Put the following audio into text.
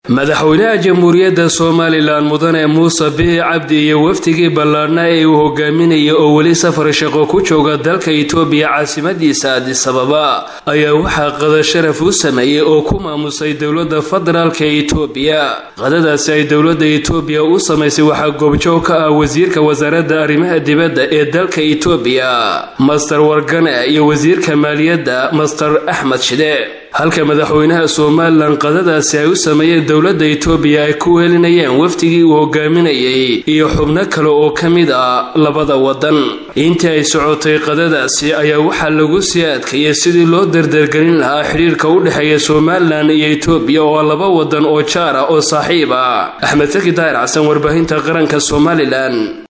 madaxweynaha jamhuuriyadda somalilan mudane muuse bihi cabdi iyo wafdigii ballaadhna ee uu hogaaminaya oo weli safar shaqo ku jooga dalka itoobiya caasimadiisa adisababa ayaa waxaa qada sharaf u sameeyey oo ku maamusay dowladda federaalka itoobiya qadadaasi ay dowladda itoobiya u samaysay waxaa goobjoog ka ah wasiirka wasaaradda arrimaha dibadda ee dalka itoobiya master wargane iyo wasiirka maaliyadda master axmed shide halka madaxweynaha somalilan qadadaasi ay u sameeyeen dowladda itoobiya ay ku weelinayeen wafdigii uu hogaaminayay iyo xubno kale oo ka mid ah labada waddan intii ay socotay qadadaasi ayaa waxaa lagu sii adkeeyey sidii loo dardargelin lahaa xidhiirka u dhexeeya somalilan iyo itoobiya oo laba waddan oo jaar ah oo saaxiib ah axmed saki daahir xasan warbaahinta qaranka somalilan